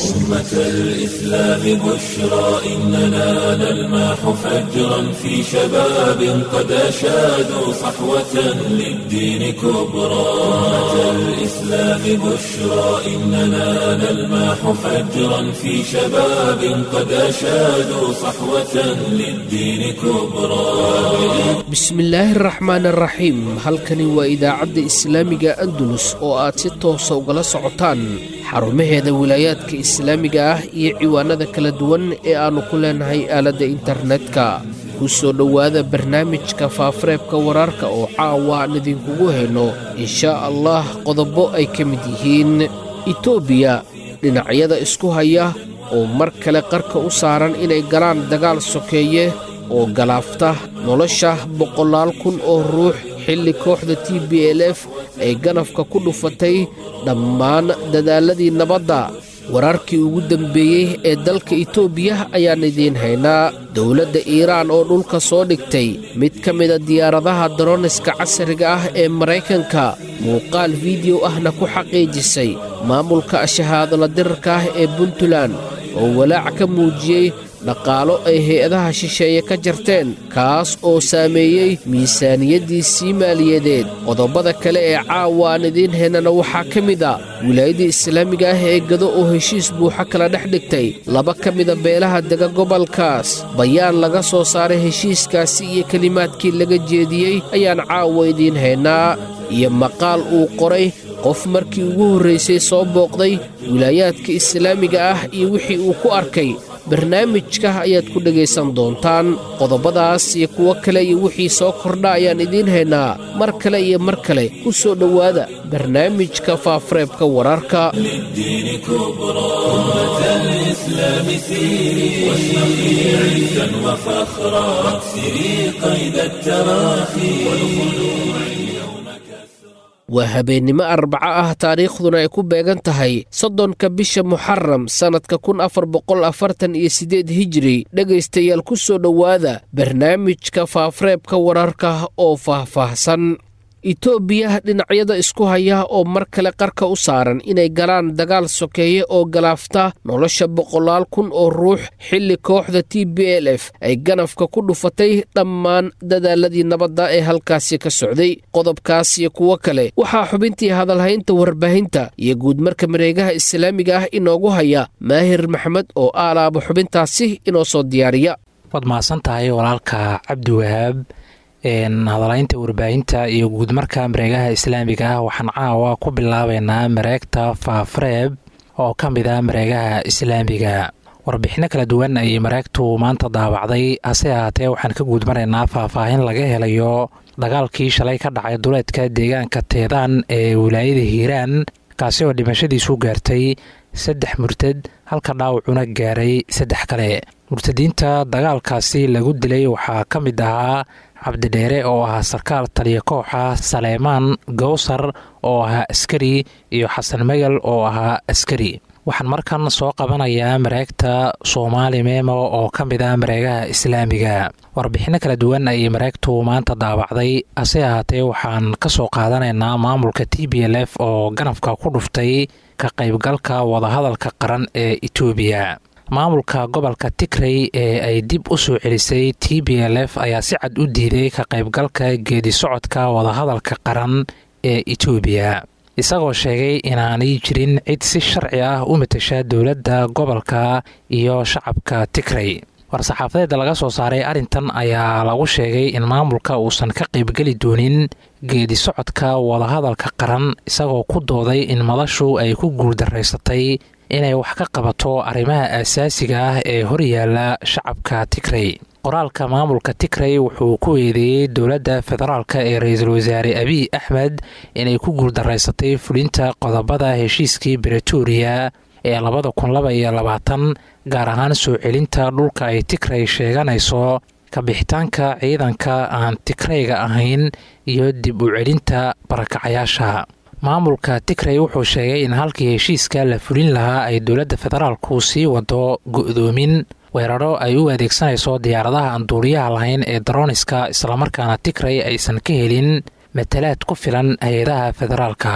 أمة الإسلام بشرى إننا نلمح فجرا في شباب قد أشادوا صحوة للدين كبرى أمة الإسلام بشرى إننا نلمح فجرا في شباب قد أشادوا صحوة للدين كبرى bismillaahi araxmaan araxiim halkani waa idaacadda islaamiga andalus oo aad si toosa ugala socotaan xarumaheeda wilaayaadka islaamiga ah iyo ciwaanada kala duwan ee aannu ku leenahay aaladda internetka ku soo dhowaada barnaamijka faafareebka wararka oo caawa aan idinkugu hayno inshaa allah qodobo ay ka mid yihiin etoobiya dhinacyada isku haya oo mar kale qarka u saaran inay galaan dagaal sokeeye oo galaafta nolosha boqolaal kun oo ruux xilli kooxda t b l f ay ganafka ku dhufatay dhammaan dadaaladii nabadda wararkii ugu dambeeyey ee dalka itoobiya ayaan idiin haynaa dowladda iiraan oo dhulka soo dhigtay mid ka mida diyaaradaha daroniska casriga ah ee maraykanka muuqaal fideyo ahna ku xaqiijisay maamulka shahaadala dirarka ah ee puntland oo walaac ka muujiyey dhaqaalo ay hay-adaha shisheeye ka jarteen kaas oo saameeyey miisaaniyaddii maaliyadeed qodobada kale ee caawa aan idiin haynana waxaa ka mid a wilaayadii islaamiga ah ee gado oo heshiis buuxa kala dhex dhigtay laba ka mida beelaha dega gobolkaas bayaan laga soo saaray heshiiskaasi iyo kelimaadkii laga jeediyey ayaan caawa idiin haynaa iyo maqaal uu qoray qof markii ugu horraysay soo booqday wilaayaadka islaamiga ah iyo wixii uu ku arkay barnaamijka ayaad ku dhegaysan doontaan qodobadaas iyo kuwo kale iyo wixii soo kordha ayaan idiin haynaa mar kale iyo mar kale ku soo dhowaada barnaamijka faafareebka wararka للدين كبرى أمة الإسلام سيري واشرقي عزا وفخرا واكسري قيد التراخي والخلوع اليوم كسرى waa habeennimo arbaco ah taariikhduna ay ku beegan tahay soddonka bisha muxaram sannadka kun afar boqol afartan iyo siddeed hijiri dhegaystayaal ku soo dhowaada barnaamijka faafareebka wararka oo faahfaahsan itoobiya dhinacyada isku haya oo mar kale qarka u saaran inay galaan dagaal sokeeye oo galaafta nolosha boqolaal kun oo ruux xilli kooxda t b l f ay ganafka ku dhufatay dhammaan dadaaladii nabadda ee halkaasi ka socday qodobkaas iyo kuwo kale waxaa xubintii hadalhaynta warbaahinta iyo guudmarka mareegaha islaamiga ah inoogu haya maahir maxmed oo aalaaba xubintaasi inoo soo diyaariya waad mahadsan tahay walaalka cabdiwahaab hadalaynta warbaahinta iyo guudmarka mareegaha islaamiga ah waxaan caawa ku bilaabeynaa mareegta faafareeb oo ka mid ah mareegaha islaamiga warbixino kala duwan ayay mareegtu maanta daabacday hase ahaatee waxaan ka guudmaraynaa faahfaahin laga helayo dagaalkii shalay ka dhacay duleedka deegaanka teedaan ee wilaayada hiiraan kaasi oo dhimashadiisu gaartay saddex murtad halka dhaawacuna gaaray saddex kale murtadiinta dagaalkaasi lagu dilay waxaa ka mid ahaa cabdidheere oo ahaa sarkaal taliya kooxa saleymaan gowsar oo ahaa askari iyo xasan megal oo ahaa askari waxaan markan soo qabanayaa mareegta soomaali meemo oo ka mid ah mareegaha islaamiga warbixino kala duwan ayay mareegtu maanta daabacday hase ahaatee waxaan ka soo qaadanaynaa maamulka t b l f oo ganafka ku dhuftay ka qaybgalka wadahadalka qaran ee etoobiya maamulka gobolka tigrey ee ay dib u soo celisay t b l f ayaa si cad u diiday ka qaybgalka geedi socodka wadahadalka qaran ee etoobiya isagoo sheegay inaanay jirin cid si sharci ah u matasha dowladda gobolka iyo shacabka tigrey war-saxaafadeeda laga soo saaray arrintan ayaa lagu sheegay in maamulka uusan ka qaybgeli doonin geedi socodka wadahadalka qaran isagoo ku dooday in madashu ay ku guuldaraysatay inay wax ka qabato arrimaha aasaasiga ah ee horyaala shacabka tigrey qoraalka maamulka tigrey wuxuu ku eedeeyey dowladda federaalk ee ra-iisul wasaare abiy axmed inay ku guuldaraysatay fulinta qodobada heshiiskii bretoria ee labada kun laba iyo labaatan gaar ahaan soo celinta dhulka ay tigrey sheeganayso kabixitaanka ciidanka aan tigreyga ahayn iyo dib u celinta barakacayaasha maamulka tigrey wuxuu sheegay in halkii heshiiska la fulin lahaa ay dowladda federaalku sii wado go-doomin weeraro ay u adeegsanayso diyaaradaha aan duuliyaha lahayn ee daroniska islamarkaana tigrey aysan ka helin matalaad ku filan hay-adaha federaalka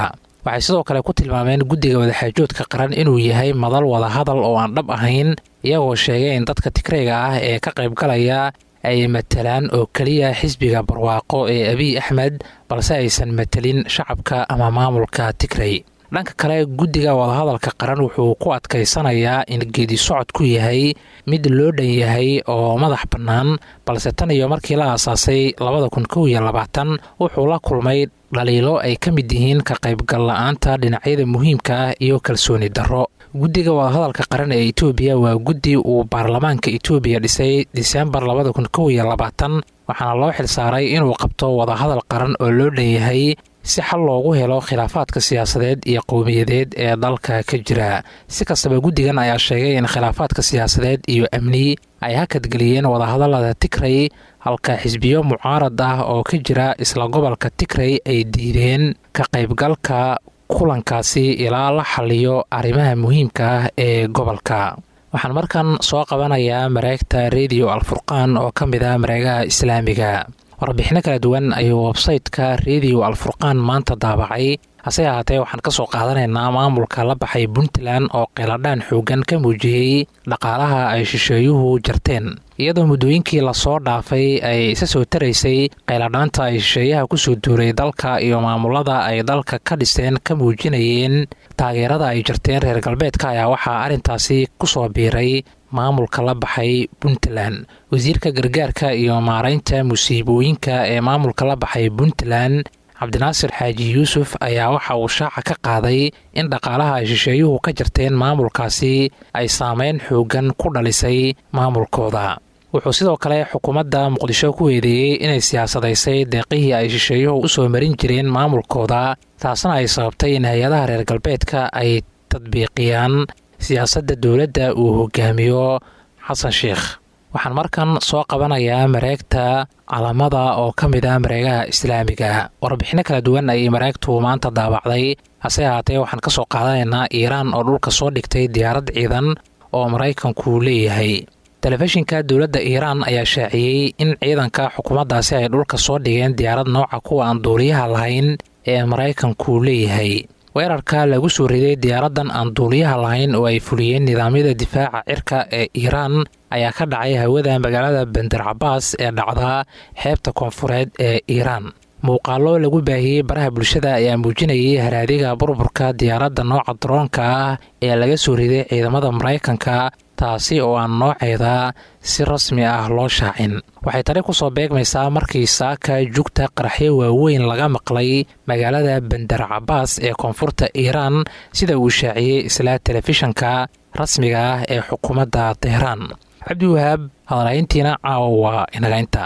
waxay sidoo kale ku tilmaameen guddiga wadaxaajoodka qaran inuu yahay madal wadahadal oo aan dhab ahayn iyagoo sheegay in dadka tigreyga ah ee ka qaybgalaya ay matalaan oo keliya xisbiga barwaaqo ee abiy axmed balse aysan matelin shacabka ama maamulka tigrey dhanka kale guddiga wadahadalka qaran wuxuu ku adkaysanayaa in geedi socodku yahay mid loo dhan yahay oo madax bannaan balse tan iyo markii la aasaasay labada kun kow iyo labaatan wuxuu la kulmay dhaliilo ay ka mid yihiin ka qaybgal la-aanta dhinacyada muhiimka ah iyo kalsooni darro guddiga wadahadalka qaran ee etoobiya waa guddi uu baarlamaanka etoobiya dhisay diseembar labada kun kow iyo labaatan waxaana loo xilsaaray inuu qabto wadahadal qaran oo loo dhan yahay si xal loogu helo khilaafaadka siyaasadeed iyo qowmiyadeed ee dalka ka jira si kastaba guddigan ayaa sheegay in khilaafaadka siyaasadeed iyo amni ay hakadgeliyeen wadahadallada tigrey halka xisbiyo mucaarad ah oo ka jira isla gobolka tigrey ay diideen ka qaybgalka kulankaasi ilaa la xaliyo arrimaha muhiimka ah ee gobolka waxaan markan soo qabanayaa mareegta rediyo alfurqaan oo ka mid ah mareegaha islaamiga warbixino kala duwan ayuu websayteka rediyo alfurqaan maanta daabacay hase ahaatee waxaan ka soo qaadanaynaa maamulka la baxay puntland oo qeeladhaan xoogan ka muujiyey dhaqaalaha ay shisheeyuhu jarteen iyadoo muddooyinkii lasoo dhaafay ay isa soo taraysay qeyladhaanta ay shisheeyaha kusoo duuray dalka iyo maamulada ay dalka ka dhiseen ka muujinayeen taageerada ay jarteen reer galbeedka ayaa waxaa arrintaasi kusoo biiray maamulka la baxay puntland wasiirka gargaarka iyo maaraynta musiibooyinka ee maamulka la baxay puntland cabdinaasir xaaji yuusuf ayaa waxa uu shaaca ka qaaday in dhaqaalaha ay shisheeyuhu ka jarteen maamulkaasi ay saameyn xoogan ku dhalisay maamulkooda wuxuu sidoo kale xukuumadda muqdisho ku eedeeyey inay siyaasadaysay deeqihii ay shisheeyuhu u soo marin jireen maamulkooda taasna ay sababtay in hay-adaha reer galbeedka ay tadbiiqiyaan siyaasadda dowladda uu hogaamiyo xasan sheikh waxaan markan soo qabanayaa mareegta calamada oo ka mid ah mareegaha islaamiga warbixino kala duwan ayay mareegtu maanta daabacday hase ahaatee waxaan ka soo qaadanaynaa iiraan oo dhulka soo dhigtay diyaarad ciidan oo maraykanku leeyahay telefishinka dowladda iiraan ayaa shaaciyey in ciidanka xukuumaddaasi ay dhulka soo dhigeen diyaarad nooca kuwa aan duuliyaha lahayn ee maraykanku leeyahay weerarka lagu soo riday diyaaraddan aan duuliyaha lahayn oo ay fuliyeen nidaamyada difaaca cirka ee iiraan ayaa ka dhacay hawada magaalada bender cabaas ee dhacda xeebta koonfureed ee iiraan muuqaallo lagu baahiyey baraha bulshada ayaa muujinayay haraadiga burburka diyaaradda nooca daroonka ah ee laga soo riday ciidamada maraykanka taasi oo aan nooceeda si rasmi ah loo shaacin waxay tani kusoo beegmaysaa markii saaka jugta qaraxyo waaweyn laga maqlay magaalada bender cabaas ee koonfurta iiraan sida uu shaaciyey isla telefishanka rasmiga ah ee xukuumadda teheraan cabdiwahaab hadalhayntiina caawa waa inagaynta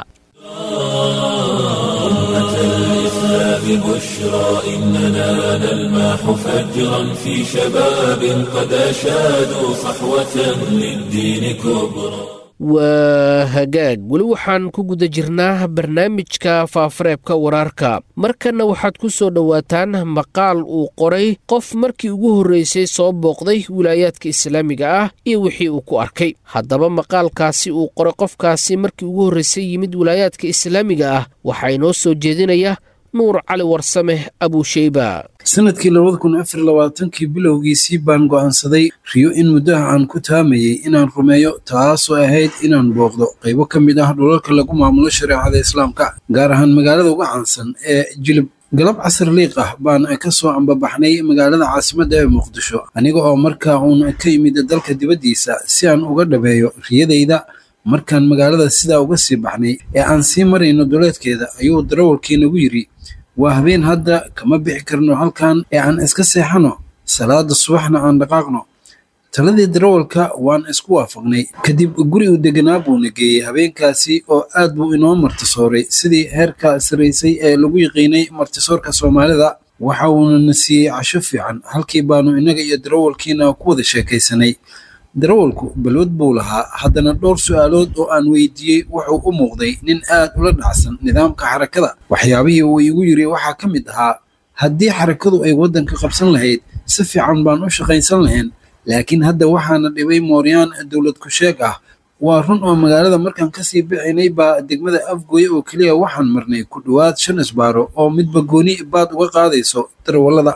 الإسلام بشرى إننا نلمح فجرا في شباب قد أشادوا صحوة للدين كبرى waa hagaag weli waxaan ku guda jirnaa barnaamijka faafareebka wararka markanna waxaad ku soo dhowaataan maqaal uu qoray qof markii ugu horreysay soo booqday wilaayaadka islaamiga ah iyo wixii uu ku arkay haddaba maqaalkaasi uu qoray qofkaasi markii ugu horreysay yimid wilaayaadka islaamiga ah waxaa inoo soo jeedinaya nuur cali warsame abuusheyba sanadkii labada kun afar labaatankii bilowgiisii baan go'aansaday riyo in muddaha aan ku taamayey inaan rumeeyo taasoo ahayd inaan booqdo qaybo ka mid ah dhulalka lagu maamulo shareecada islaamka gaar ahaan magaalada uga caansan ee jilib galab casar liiq ah baan ka soo ambabaxnay magaalada caasimadda ee muqdisho aniga oo markaa uun ka yimid dalka dibaddiisa si aan uga dhabeeyo riyadayda markaan magaalada sidaa uga sii baxnay ee aan sii marayno duleedkeeda ayuu darawalkii nagu yidhi waa habeen hadda kama bixi karno halkan ee aan iska seexano salaada subaxna aan dhaqaaqno taladii darawalka waan isku waafaqnay kadib guri u deganaa buuna geeyey habeenkaasi oo aad buu inoo martisooray sidii heerka saraysay ee lagu yiqiinay martisoorka soomaalida waxa uuna na siiyey casho fiican halkii baanu innaga iyo darawalkiina ku wada sheekaysanay darawalku balwad buu lahaa haddana dhowr su'aalood oo aan weydiiyey wuxuu u muuqday nin aad ula dhacsan nidaamka xarakada waxyaabihii uu igu yidhi waxaa ka mid ahaa haddii xarakadu ay waddanka qabsan lahayd si fiican baan u shaqaysan lahayn laakiin hadda waxaana dhibay mooryaan dowlad ku-sheeg ah waa run oo magaalada markaan kasii bixinay baa degmada afgooye oo keliya waxaan marnay ku dhowaad shan isbaaro oo midba gooni baad uga qaadayso darawallada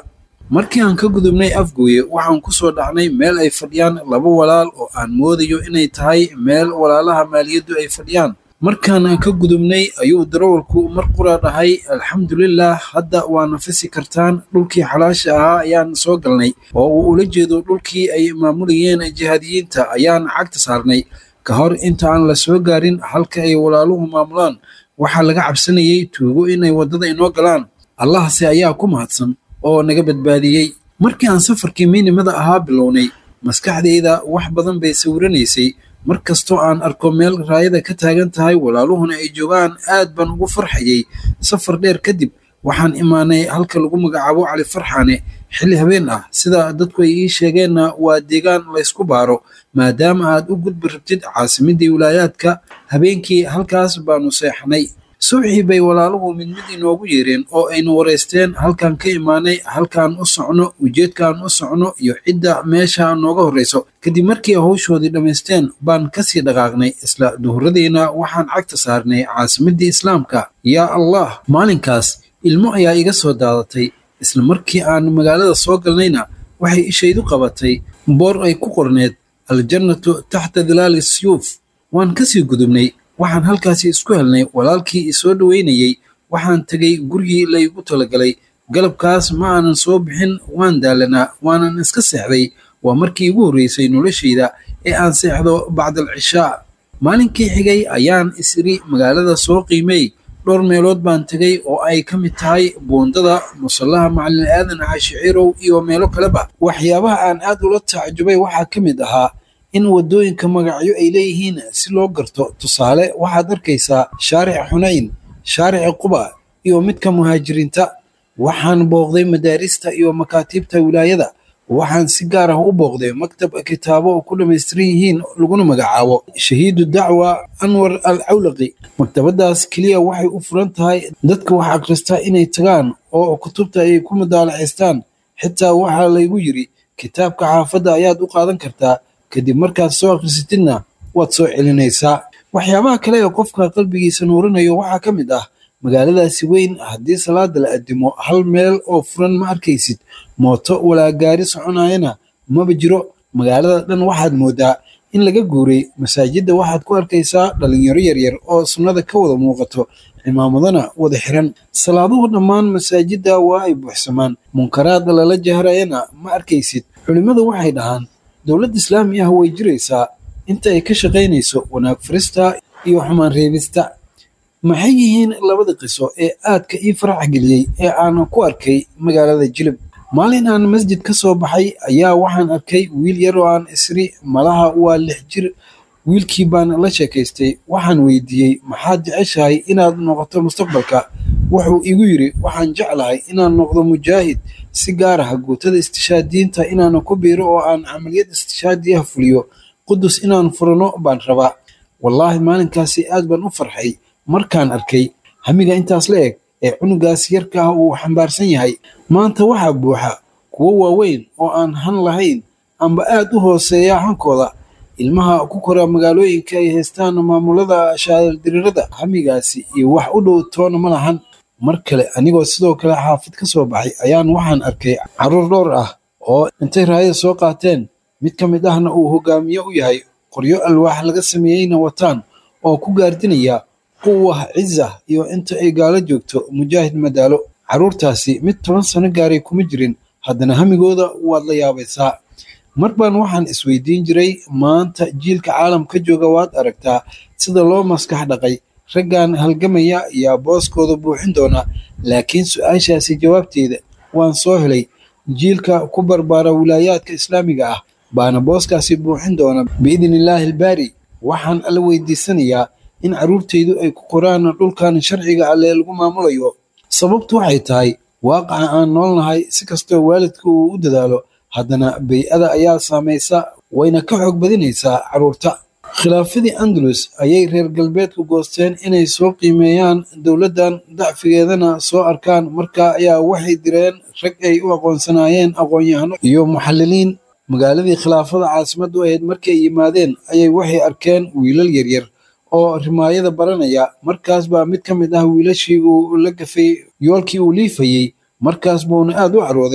markii aan ka gudubnay afgooye waxaan ku soo dhacnay meel ay fadhiyaan laba walaal oo aan moodayo inay tahay meel walaalaha maaliyaddu ay fadhiyaan markaan ka gudubnay ayuu darawalku mar qura dhahay alxamdulilah hadda waa nafisi kartaan dhulkii xalaasha ahaa ayaan soo galnay oo uu ula jeedo dhulkii ay maamulayeen jihaadiyiinta ayaan cagta saarnay ka hor inta aan la soo gaarin halka ay walaaluhu maamulaan waxaa laga cabsanayay tuugo inay waddada inoo galaan allahse ayaa ku mahadsan oo naga badbaadiyey markii aan safarkii miinimada ahaa bilownay maskaxdayda wax badan bay sawiranaysay mar kastoo aan arko meel raayada ka taagan tahay walaaluhuna ay joogaan aad baan ugu farxayay safar dheer kadib waxaan imaanay halka lagu magacaabo cali farxaane xilli habeen ah sida dadku ay ii sheegeenna waa deegaan laysku baaro maadaama aad u gudbi rabtid caasimadii wilaayaadka habeenkii halkaas baanu seexnay suuxii bay walaaluhu mid mid inoogu yeereen oo aynu waraysteen halkaan ka imaanay halkaan u socno ujeedkaan u socno iyo cidda meesha nooga horrayso kadib markii hawshoodii dhammaysteen baan kasii dhaqaaqnay isla duhuradiina waxaan cagta saarnay caasimadii islaamka yaa allah maalinkaas ilmo ayaa iga soo daadatay isla markii aan magaalada soo galnayna waxay ishaydu qabatay boor ay ku qorneed aljannatu taxta dilaali siyuuf waan kasii gudubnay waxaan halkaasi isku helnay walaalkii isoo dhoweynayey waxaan tegay gurigii laygu talagalay galabkaas ma aanan soo bixin waan daalanaa waanan iska seexday waa markii igu horreysay noloshayda ee aan seexdo bacdal cishaa maalinkii xigay ayaan isiri magaalada soo qiimey dhowr meelood baan tegay oo ay ka mid tahay buundada musallaha macalin aadan caashiciirow iyo meelo kaleba waxyaabaha aan aad ula tacajubay waxaa ka mid ahaa in waddooyinka magacyo ay leeyihiin si loo garto tusaale waxaad arkaysaa shaaric xunayn shaarici quba iyo midka muhaajiriinta waxaan booqday madaarista iyo makaatiibta wilaayada waxaan si gaar ah u booqday maktab kitaabo oo ku dhammaystiran yihiin laguna magacaabo shahiidu dacwa anwar al cawlaqi maktabadaas keliya waxay u furan tahay dadka wax akhrista inay tagaan oo kutubta ay ku mudaalacaystaan xitaa waxaa laygu yidhi kitaabka xaafadda ayaad u qaadan kartaa kadib markaad soo akhrisatidna waad soo celinaysaa waxyaabaha kale ee qofka qalbigiisa nuurinayo waxaa ka mid ah magaaladaasi weyn haddii salaada la addimo hal meel oo furan ma arkaysid mooto walaa gaari soconayana maba jiro magaalada dhan waxaad moodaa in laga guuray masaajidda waxaad ku arkaysaa dhalinyaro yaryar oo sunnada ka wada muuqato cimaamadana wada xiran salaaduhu dhammaan masaajidda waa ay buuxsamaan munkaraada lala jahrayana ma arkaysid culimmadu waxay dhahaan dowladda islaami ah way jiraysaa inta ay ka shaqaynayso wanaag farista iyo xumaan reebista maxay yihiin labada qiso ee aadka ii farax geliyey ee aan ku arkay magaalada jilib maalin aan masjid ka soo baxay ayaa waxaan arkay wiil yar oo aan isri malaha waa lix jir wiilkii baan la sheekaystay waxaan weydiiyey maxaad jeceshahay inaad noqoto mustaqbalka wuxuu igu yidhi waxaan jeclahay inaan noqdo mujaahid si gaar ah guutada istishaadiyiinta inaan ku biiro oo aan camaliyad istishaadi ah fuliyo qudus inaan furano baan rabaa wallaahi maalinkaasi aad baan u farxay markaan arkay hamiga intaas la eg ee cunugaas yarka ah uu xambaarsan yahay maanta waxaa buuxa kuwo waaweyn oo aan han lahayn amba aad u hooseeya hankooda ilmaha ku kora magaalooyinka ay haystaan maamulada shaadaldirirada hamigaasi iyo wax u dhow toona ma lahan mar kale anigoo sidoo kale xaafid ka soo baxay ayaan waxaan arkay carruur dhowr ah oo intay raayada soo qaateen mid ka mid ahna uu hogaamiye u yahay qoryo alwaax laga sameeyeyna wataan oo ku gaardinaya quwah ciza iyo inta ay gaalo joogto mujaahid madaalo carruurtaasi mid toban sano gaaray kuma jirin haddana hamigooda waad la yaabaysaa mar baan waxaan isweydiin jiray maanta jiilka caalamka jooga waad aragtaa sida loo maskax dhaqay raggan halgamaya yaa booskooda buuxin doona laakiin su-aashaasi jawaabteeda waan soo helay jiilka ku barbaara wilaayaadka islaamiga ah baana booskaasi buuxin doona biidnillaahi albaari waxaan alla weydiisanayaa in carruurtaydu ay ku qoraan dhulkan sharciga alle lagu maamulayo sababtu waxay tahay waaqaca aan noolnahay si kastoo waalidka uu u dadaalo haddana bay-ada ayaa saamaysa wayna ka xoog badinaysaa carruurta khilaafadii andalus ayay reer galbeedku goosteen inay soo qiimeeyaan dowladdan dacfigeedana soo arkaan markaa ayaa waxay direen rag ay u aqoonsanaayeen aqoon-yahano iyo muxalliliin magaaladii khilaafada caasimaddu ahayd markii ay yimaadeen ayay waxay arkeen wiilal yaryar oo rimaayada baranaya markaas baa mid ka mid ah wiilashii uu la gafay yoolkii uu liifayey markaas buuna aad u carooday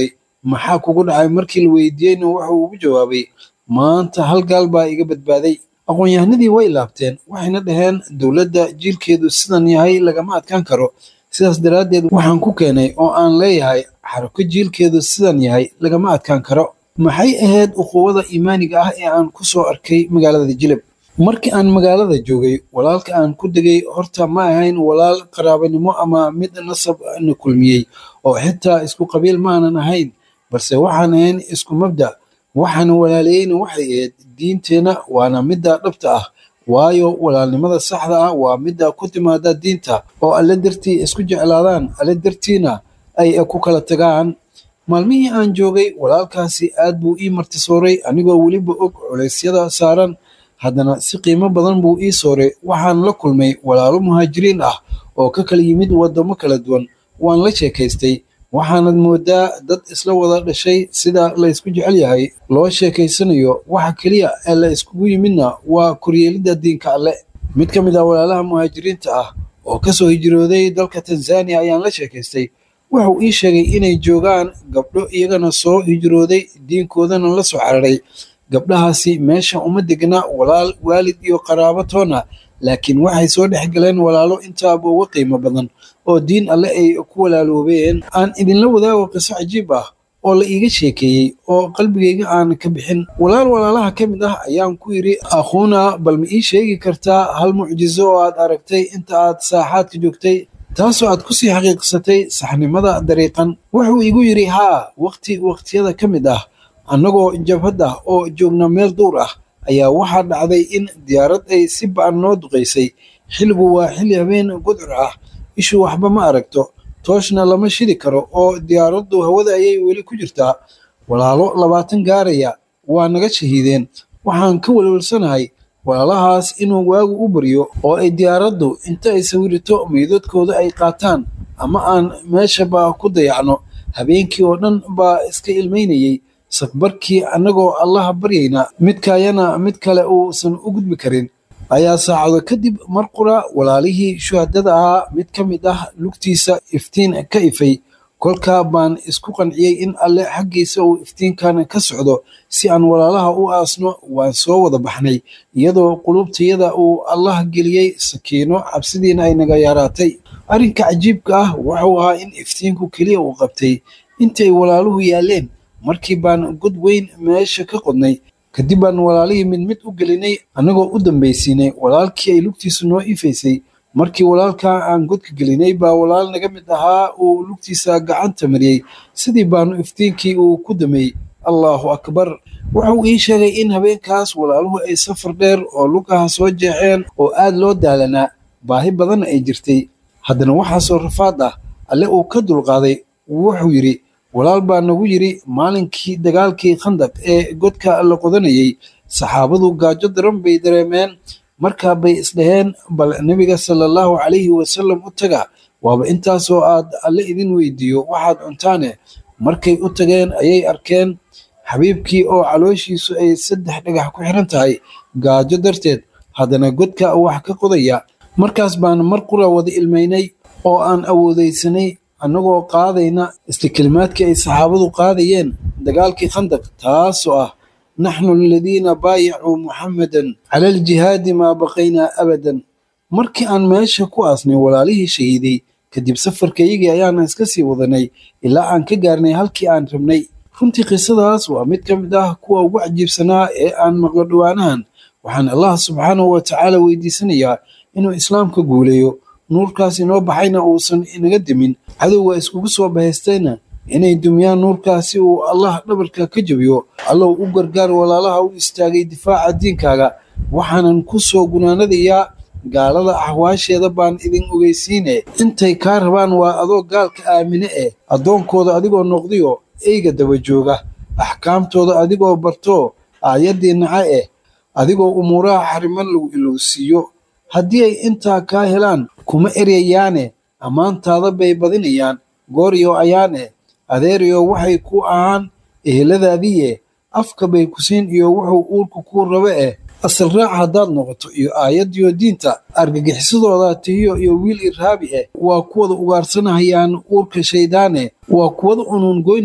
maxaa kugu dhacay markii la weydiiyeyna wuxuu ugu jawaabay maanta hal gaal baa iga badbaaday aqoon-yahanadii way laabteen waxayna dhaheen dowladda jiilkeedu sidan yahay lagama adkaan karo sidaas daraaddeed waxaan ku keenay oo aan leeyahay xarako jiilkeedu sidan yahay lagama adkaan karo maxay ahayd uquwada iimaaniga ah ee aan ku soo arkay magaalada jilib markii aan magaalada joogay walaalka aan ku degay horta ma ahayn walaal qaraabanimo ama mid nasab na kulmiyey oo xitaa isku qabiil maanan ahayn balse waxaan ahayn isku mabda waxaana walaalayeyna waxay ahayd diinteenna waana midda dhabta ah waayo walaalnimada saxda ah waa midda ku timaada diinta oo alle dartii isku jeclaadaan alle dartiina ay ku kala tagaan maalmihii aan joogay walaalkaasi aad buu ii martisooray anigoo weliba og culeysyada saaran haddana si qiimo badan buu ii sooray waxaan la kulmay walaalo muhaajiriin ah oo ka kala yimid waddamo kala duwan waan la sheekaystay waxaanad moodaa dad isla wada dhashay sida la ysku jecel yahay loo sheekaysanayo waxa keliya ee la iskugu yimidna waa koryeelidda diinka alle mid ka mid ah walaalaha muhaajiriinta ah oo ka soo hijrooday dalka tanzaniya ayaan la sheekaystay wuxuu ii sheegay inay joogaan gabdho iyagana soo hijrooday diinkoodana la soo cararay gabdhahaasi meesha uma degna walaal waalid iyo qaraabo toona laakiin waxay soo dhex galeen walaalo intaaba uga qiimo badan oo diin alle ay ku walaaloobeen aan idinla wadaago qiso cajiib ah oo la iiga sheekeeyey oo qalbigayga aan ka bixin walaal walaalaha ka mid ah ayaan ku yidhi akhuuna bal ma ii sheegi kartaa hal mucjizo oo aad aragtay inta aad saaxaadka joogtay taasoo aad kusii xaqiiqsatay saxnimada dariiqan wuxuu igu yidhi haa waqti waqtiyada ka mid ah annagoo jabhad ah oo joogna meel duur ah ayaa waxaa dhacday in diyaarad ay si ba'an noo duqaysay xilligu waa xilli habeen gudcur ah ishu waxba ma aragto tooshna lama shidi karo oo diyaaraddu hawada ayay weli ku jirtaa walaalo labaatan gaaraya waa naga shahiideen waxaan ka welwelsanahay walaalahaas inuu waagu u baryo oo ay diyaaraddu inta ay sawirito meydadkooda ay qaataan ama aan meeshaba ku dayacno habeenkii oo dhan baa iska ilmaynayey sakbarkii annagoo allaha baryayna midkaayana mid kale uusan u gudbi karin ayaa saacado kadib mar qura walaalihii shuhadada ahaa mid ka mid ah lugtiisa iftiin ka ifay kolkaa baan isku qanciyey in alle xaggiisa uu iftiinkan ka socdo si aan walaalaha u aasno waan soo wada baxnay iyadoo qulubtayada uu allah geliyey sakiino cabsidiina ay naga yaaraatay arrinka cajiibka ah wuxuu ahaa in iftiinku keliya uu qabtay intii ay walaaluhu yaaleen markii baan god weyn meesha ka qodnay kadib baan walaalihii mid mid u gelinay annagoo u dambaysiinay walaalkii ay lugtiisu noo ifaysay markii walaalkaa aan godka gelinay baa walaal naga mid ahaa uu lugtiisa gacanta mariyey sidii baanu iftiinkii uu ku dameeyey allaahu akbar wuxuu ii sheegay in habeenkaas walaaluhu ay safar dheer oo lugaha soo jeexeen oo aad loo daalanaa baahi badanna ay jirtay haddana waxaasoo rafaad ah alle uu ka dulqaaday wuxuu yidhi walaal baa nagu yidhi maalinkii dagaalkii khandaq ee godka la qodanayey saxaabadu gaajo daran bay dareemeen markaa bay isdhaheen bal nebiga sala allahu calayhi wasalam u taga waaba intaasoo aad alle idin weydiiyo waxaad cuntaane markay u tageen ayay arkeen xabiibkii oo calooshiisu ay saddex dhagax ku xiran tahay gaajo darteed haddana godka wax ka qodaya markaas baan mar qura wada ilmaynay oo aan awoodaysanay annagoo qaadayna isla kelimaadkii ay saxaabadu qaadayeen dagaalkii khandaq taasoo ah naxnu aladiina baayacuu muxammadan cala aljihaadi maa baqaynaa abadan markii aan meesha ku aasnay walaalihii shahiiday kadib safarkaygii ayaan iska sii wadanay ilaa aan ka gaarnay halkii aan rabnay runtii qisadaas waa mid ka mid ah kuwa ugu cajiibsanaa ee aan maqlo dhowaanahan waxaan allah subxaanahu wa tacaala weydiisanayaa inuu islaamka guuleeyo nuurkaas inoo baxayna uusan inaga demin cadowga iskugu soo bahaystayna inay dumiyaan nuurkaasi uu allah dhabarka ka jabiyo allow u gargaar walaalaha u istaagay difaaca diinkaaga waxaanan ku soo gunaanadayaa gaalada axwaasheeda baan idin ogeysiine intay kaa rabaan waa adoo gaalka aamine eh addoonkooda adigoo noqdiyo eyga daba jooga axkaamtooda adigoo barto aayaddii naca eh adigoo umuuraha xariman lagu ilowsiiyo haddii ay intaa kaa helaan kuma eryayaane ammaantaada bay badinayaan gooryo ayaane adeeriyo waxay ku ahaan eheladaadii eh afka bay ku siin iyo wuxuu uurka kuu rabo eh asal raac haddaad noqoto iyo aayadiyo diinta argagixisadooda tihiyo iyo wiil irhaabi eh waa kuwada ugaarsanahayaan uurka shayddaane waa kuwada unuun goynayaan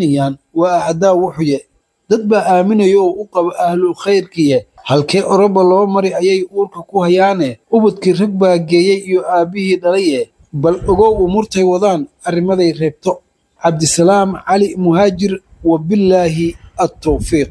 waa acdaa wuxuye dad baa aaminaya oo u qaba ahlul khayrkiye halkee oroba loo mari ayay uurka ku hayaane ubadkii rag baa geeyey iyo aabbihii dhalaye bal ogow umurtay wadaan arrimaday reebto cabdisalaam cali muhaajir wabillaahi altawfiiq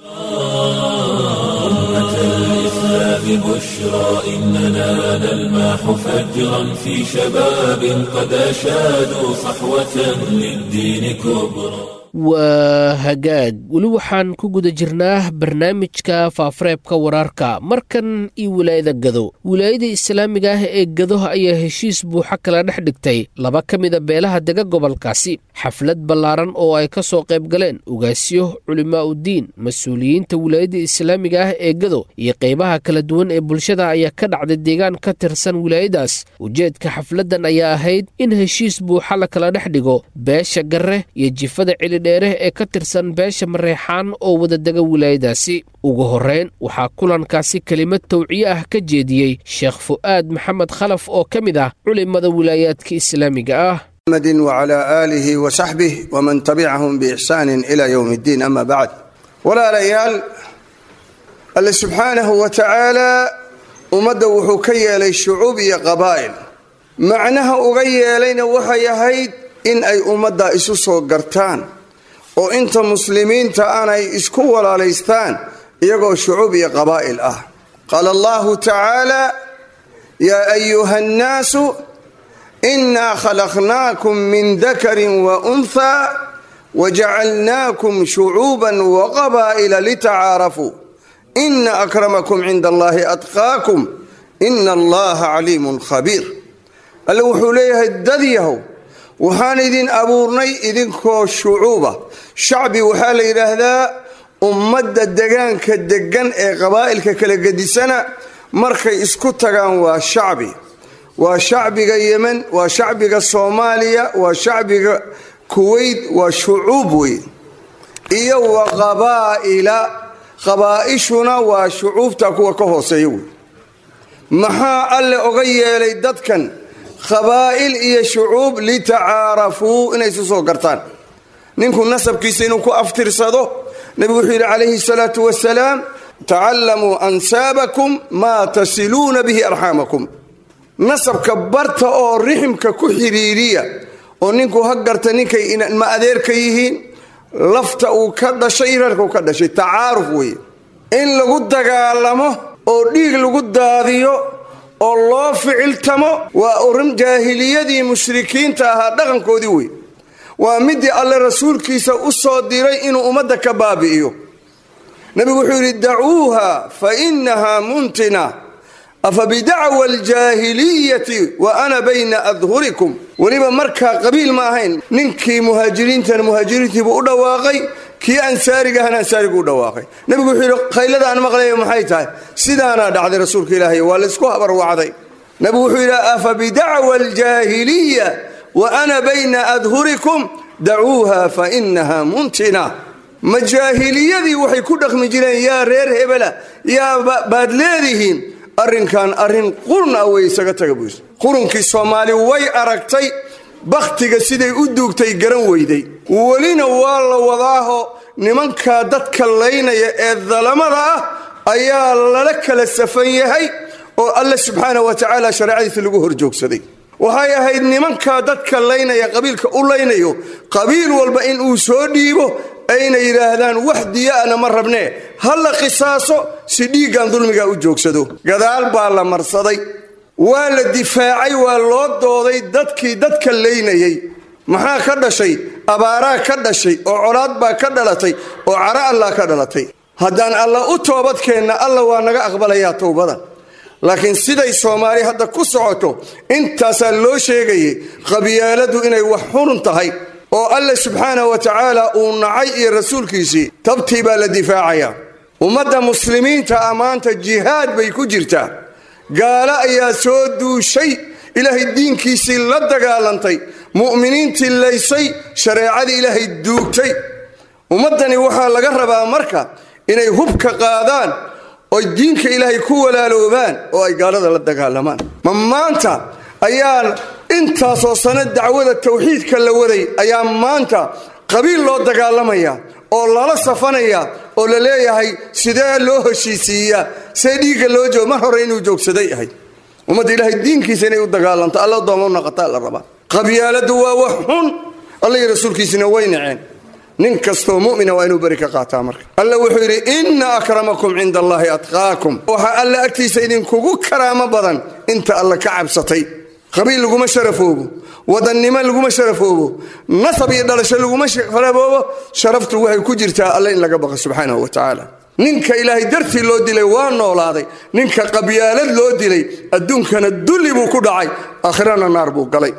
بشرى إننا نلمح فجرا في شباب قد أشادوا صحوة للدين كبرى waa hagaag weli waxaan ku guda jirnaa barnaamijka faafareebka wararka markan iyo wilaayada gado wilaayada islaamiga ah ee gado ayaa heshiis buuxa kala dhex dhigtay laba ka mida beelaha dega gobolkaasi xaflad ballaaran oo ay ka soo qayb galeen ugaasyo culimaa uddiin mas-uuliyiinta wilaayada islaamiga ah ee gado iyo qaybaha kala duwan ee bulshada ayaa ka dhacday deegaan ka tirsan wilaayadaas ujeedka xafladdan ayaa ahayd in heshiis buuxa la kala dhex dhigo beesha garre iyo jifada celi dheere ee ka tirsan beesha mareexaan oo wadadega wilaayadaasi ugu horreyn waxaa kulankaasi kelimad tawciye ah ka jeediyey sheekh fu'aad maxamed khalaf oo ka mid ah culimada wilaayaadka islaamiga ah محمد وعلى آله وصحبه ومن تبعهم بإحسان إلى يوم الدين أما بعد ولا ليال الله سبحانه وتعالى ummadda wuxuu ka yeelay shucuub iyo qabaa'il macnaha uga yeelayna waxay ahayd in ay ummadda isu soo gartaan oo inta muslimiinta aanay isku walaalaystaan iyagoo shucuub iyo qabaa'il ah qaala allahu tacaala yaa ayuha annaasu inaa khalaqnaakum min dakarin wa unthaa wajacalnaakum shucuuban waqabaa'ila litacaarafuu ina akramakum cinda allahi atqaakum ina allaha caliimun khabiir alle wuxuu leeyahay dad yahow waxaan idin abuurnay idinkoo shucuuba shacbi waxaa la yidhaahdaa ummadda degaanka degan ee qabaa'ilka kala gedisana markay isku tagaan waa shacbi waa shacbiga yemen waa shacbiga soomaaliya waa shacbiga kuweyt waa shucuub wey iyo wa qabaa'ila qabaa'ishuna waa shucuubta kuwa ka hooseeya wey maxaa alle oga yeelay dadkan qabaa'il iyo shucuub litacaarafuu inay isu soo gartaan ninku nasabkiisa inuu ku aftirsado nebigu wuxuu yidhi calayhi salaatu wasalaam tacallamuu ansaabakum maa tasiluuna bihi arxaamakum nasabka barta oo riximka ku xidhiiriya oo ninku ha garta ninkay ma adeerka yihiin lafta uu ka dhashay reerka uu ka dhashay tacaaruf weeye in lagu dagaalamo oo dhiig lagu daadiyo oo loo ficiltamo waa urin jaahiliyadii mushrikiinta ahaa dhaqankoodii wey waa midii alle rasuulkiisa u soo diray inuu ummadda ka baabi'iyo nebigu wuxuu yidhi dacuuha fa inahaa muntina afa bidacwa aljaahiliyati wa ana bayna adhurikum weliba markaa qabiil ma ahayn ninkii muhaajiriintana muhaajiriintiibuu u dhawaaqay kii ansaarigahana ansaarigu u dhawaaqay nebigu wuxuu yidhi khaylada aan maqlaya maxay tahay sidaanaa dhacday rasuulka ilaahay waa laysku habarwacday nebigu wuxuu yidhi afa bidacwa aljaahiliya wa ana bayna adhurikum dacuuha fa inaha muntina ma jaahiliyadii waxay ku dhaqmi jireen yaa reer hebela yaa baad leedihiin arrinkan arrin qurun ah wey isaga taga buys qurunkii soomaali way aragtay bakhtiga siday u duugtay garan weyday welina waa la wadaaho nimankaa dadka laynaya ee dalamada ah ayaa lala kala safan yahay oo alle subxaana wa tacaala shareecadiisa lagu horjoogsaday waxay ahayd nimankaa dadka laynaya qabiilka u laynayo qabiil walba in uu soo dhiibo ayna yidhaahdaan wax diyaana ma rabnee ha la qisaaso si dhiiggan dulmiga u joogsado gadaal baa la marsaday waa la difaacay waa loo dooday dadkii dadka laynayay maxaa ka dhashay abaaraa ka dhashay oo colaad baa ka dhalatay oo cara allah ka dhalatay haddaan alla u toobadkeenna alla waa naga aqbalayaa towbada laakiin siday soomaali hadda ku socoto intaasaa loo sheegayay qabyaaladu inay wax xurun tahay oo alle subxaana wa tacaala uu nacay iyo rasuulkiisii tabtii baa la difaacayaa ummadda muslimiinta ah maanta jihaad bay ku jirtaa gaalo ayaa soo duushay ilaahay diinkiisii la dagaalantay mu'miniintii laysay shareecadii ilaahay duugtay ummaddani waxaa laga rabaa marka inay hubka qaadaan oy diinka ilaahay ku walaaloobaan oo ay gaalada la dagaalamaan ma maanta ayaa intaasoo sano dacwada tawxiidka la waday ayaa maanta qabiil loo dagaalamaya oo lala safanaya oo la leeyahay sidee loo heshiisiiyaa see dhiigga loo joogo mar hore inuu joogsaday ahay ummadda ilaahay diinkiisa inay u dagaalanto alla dooma u naqataa la rabaa qabyaaladu waa wax xun alla iyo rasuulkiisina way naceen nin kastoo mumina waa inuu beri ka qaataa marka alla wuxuu yidhi inna akramakum cinda allaahi atqaakum waxaa alla agtiisa idinkugu karaamo badan inta alla ka cabsatay qabiil laguma sharafoobo wadannimo laguma sharafoobo nasab iyo dhalasho laguma sharafoobo sharaftu waxay ku jirtaa alle in laga baqa subxaanahu wa tacaala ninka ilaahay dartii loo dilay waa noolaaday ninka qabyaalad loo dilay adduunkana dulli buu ku dhacay aakhirana naar buu galay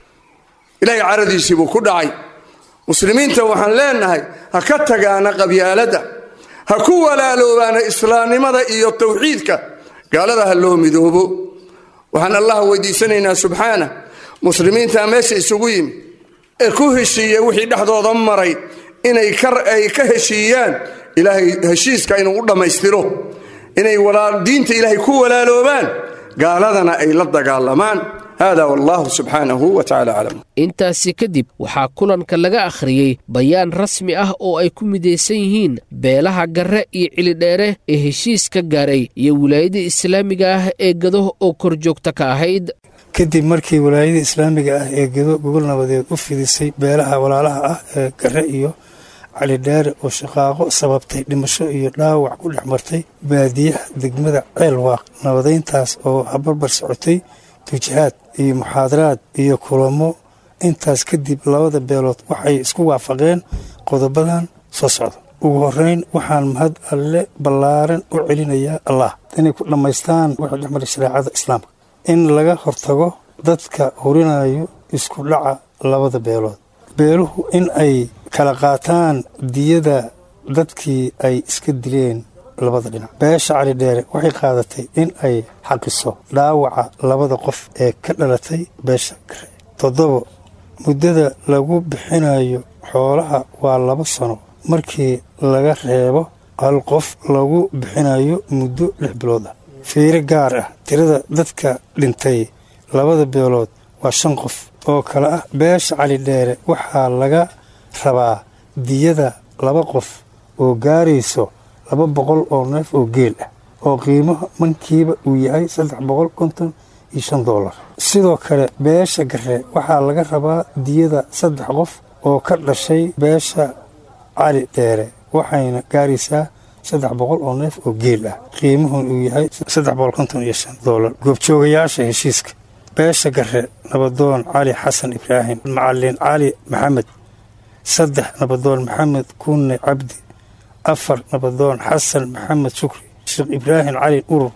ilaahay caradiisii buu ku dhacay muslimiinta waxaan leenahay ha ka tagaana qabyaaladda ha ku walaaloobaana islaamnimada iyo tawxiidka gaalada ha loo midoobo waxaan allah weydiisanaynaa subxaana muslimiinta meesha isugu yimi ee ku heshiiya wixii dhexdooda maray inay ay ka heshiiyaan ilaahay heshiiska inuu u dhammaystiro inay diinta ilaahay ku walaaloobaan gaaladana ay la dagaalamaan hada wallahu subxaanahu wa tacala aclam intaasi kadib waxaa kulanka laga akhriyey bayaan rasmi ah oo ay ku midaysan yihiin beelaha garre iyo cilidheere ee heshiiska gaaray iyo wilaayada islaamiga ah ee gado oo korjoogta ka ahayd kadib markii walaayada islaamiga ah ee gado gogol nabadeed u fidisay beelaha walaalaha ah ee garre iyo calidheere oo shaqaaqo sababtay dhimasho iyo dhaawac ku dhex martay baadiyaha degmada ceelwaaq nabadayntaas oo habarbar socotay tujihaad iyo muxaadaraad iyo kulamo intaas kadib labada beelood waxay isku waafaqeen qodobadan soo socda ugu horeyn waxaan mahad alle ballaaran u celinayaa allah inay ku dhammaystaan waxay dhex maray shareecada islaamka in laga hortago dadka horinayo isku dhaca labada beelood beeluhu in ay kala qaataan diyada dadkii ay iska dileen labada dhinac beesha cali dheere waxay qaadatay in ay xaqiso dhaawaca labada qof ee ka dhalatay beesha gare toddobo muddada lagu bixinayo xoolaha waa laba sano markii laga reebo hal qof lagu bixinayo muddo lix bilood ah fiiro gaar ah tirada dadka dhintay labada beelood waa shan qof oo kale ah beesha cali dheere waxaa laga rabaa diyada laba qof oo gaarayso laba boqol oo neef oo geel ah oo qiimaha mankiiba uu yahay saddex boqol konton iyo shan doolar sidoo kale beesha gare waxaa laga rabaa diyada saddex qof oo ka dhashay beesha cali dheere waxayna gaaraysaa saddex boqol oo neef oo geel ah qiimuhun uu yahay saddex boqol konton iyo shan doolar goobjoogayaasha heshiiska beesha gare nabadoon cali xasan ibraahim macalin cali maxamed saddex nabadoon maxamed kunne cabdi afar nabadoon xasan maxamed shukri sheekh ibraahim cali urur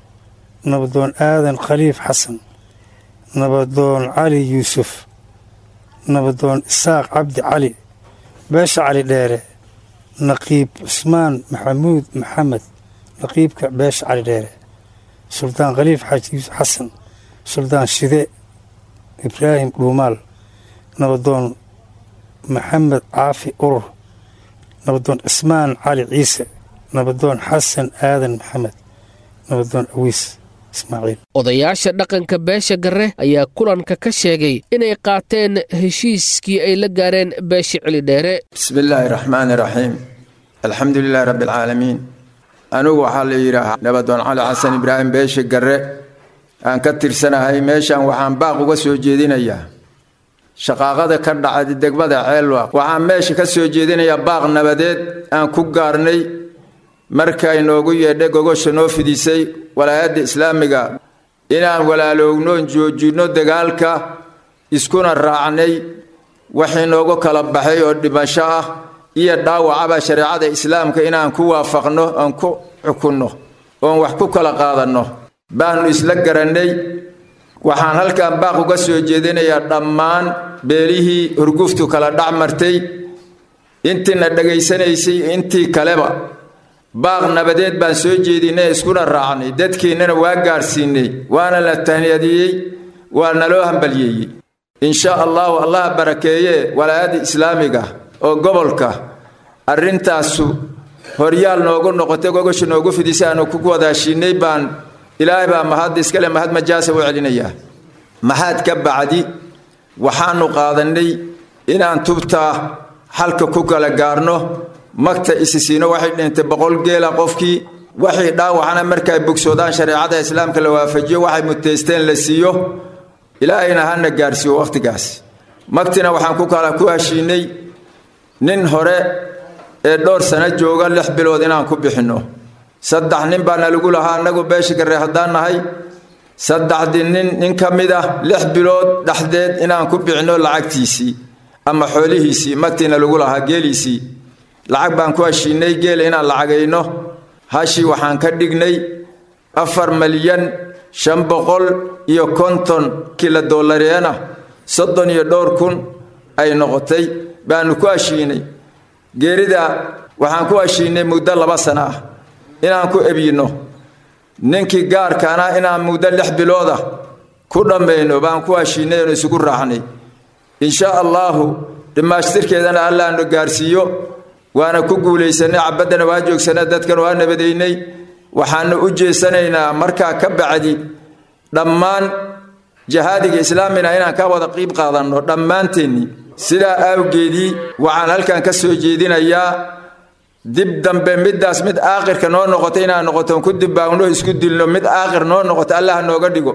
nabadoon aadan khaliif xasan nabadoon cali yuusuf nabadoon isaaq cabdi cali beesha cali dheere naqiib cusmaan maxamuud maxamed naqiibka beesha cali dheere suldaan khaliif xaaji yuusuf xasan suldaan shide ibraahim dhuumaal nabadoon maxamed caafi urur nabadoon cismaan cali ciise nabadoon xasan aadan maxamed nabadoon awiis ismaaciil odayaasha dhaqanka beesha garre ayaa kulanka ka sheegay inay qaateen heshiiskii ay la gaareen beesha celidheere bismi illaahi raxmaani raxiim alxamdu lilaahi rabbi alcaalamiin anigu waxaa la yidhaahaa nabadoon cali xasan ibraahim beesha garre aan ka tirsanahay meeshan waxaan baaq uga soo jeedinayaa shaqaaqada ka dhacday degmada ceelwaaq waxaan meesha ka soo jeedinayaa baaq nabadeed aan ku gaarnay markay noogu yeedhay gogosha noo fidisay walaayadda islaamiga inaan walaalownoon joojinno dagaalka iskuna raacnay waxii noogu kala baxay oo dhimasho ah iyo dhaawacaba shareecada islaamka inaan ku waafaqno oon ku xukunno oon wax ku kala qaadanno baannu isla garannay waxaan halkan baaq uga soo jeedinayaa dhammaan beelihii hurguftu kala dhac martay intiina dhegaysanaysay intii kaleba baaq nabadeed baan soo jeedinay iskuna raacnay dadkiinnana waa gaadhsiinay waana la tahniyadiyey waa naloo hambalyeeyey insha allahu allaha barakeeye walaayadda islaamiga oo gobolka arrintaasu horyaal noogu noqotay gogosha noogu fidisay aanu ku wadaashiinay baan ilaahay baa mahad iskale mahad majaasa u celinayaa maxaad ka bacdi waxaannu qaadannay inaan tubtaa xalka ku kala gaarno magta isisiino waxay dhintay boqol geela qofkii waxay dhaawacana markay bogsoodaan shareecada islaamka la waafajiyo waxay muteysteen la siiyo ilaahayna hana gaarsiiyo wakhtigaas magtina waxaan ku kala ku heshiinay nin hore ee dhowr sano jooga lix bilood inaan ku bixinno saddex nin baana lagu lahaa annagu beesha garre haddaan nahay saddexdii nin nin ka mid ah lix bilood dhexdeed inaan ku bixinno lacagtiisii ama xoolihiisii magtiina lagu lahaa geeliisii lacag baan ku heshiinay geel inaan lacagayno hashii waxaan ka dhignay afar malyan shan boqol iyo konton kila dollareena soddon iyo dhowr kun ay noqotay baanu ku heshiinay geerida waxaan ku heshiinay muddo laba sano ah inaan ku ebyinno ninkii gaarkaana inaan muddo lix bilooda ku dhammayno baan ku heshiinay oonu isugu raacnay insha allaahu dhammaashtirkeedana allaanu gaarsiiyo waana ku guulaysanay cabaddana waa joogsanay dadkan waa nabadaynay waxaanu u jeesanaynaa markaa ka bacdi dhammaan jahaadiga islaamina inaan ka wada qiib qaadanno dhammaanteennii sidaa awgeedii waxaan halkan ka soo jeedinayaa dib dambe middaas mid aakhirka noo noqoto inaan noqoton ku dibbaagno isku dilno mid aakhir noo noqoto allah nooga dhigo